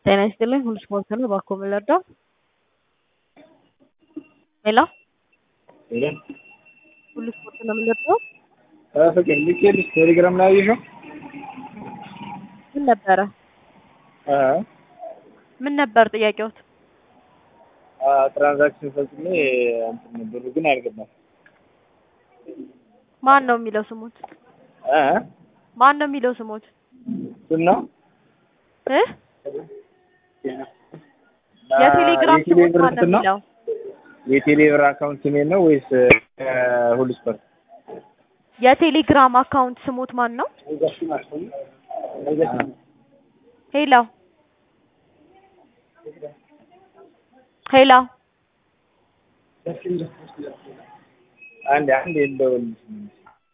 ጤና ይስጥልኝ ሁሉ ስፖርት ነው። እባክዎ ምን ልርዳው? ሄሎ ሄሎ ሁሉ ስፖርት ነው። ምን ልርዳው? ፍቅር ልኬልሽ ቴሌግራም ላይ አየሽው? ምን ነበረ? እ ምን ነበር ጥያቄዎት? ትራንዛክሽን ፈጽሜ እንትን ብሩ ግን አልገባም። ማን ነው የሚለው ስሙት? እ ማን ነው የሚለው ስሙት? እሱን ነው እ የቴሌግራም ስሙት የቴሌብር ማን ነው እንትን ነው? የሚለው? የቴሌብር አካውንት ስሜ ነው ወይስ ሁሉ ስፖርት? የቴሌግራም አካውንት ስሙት ማን ነው? ሄሎ ሄሎ አንድ አንድ የለውም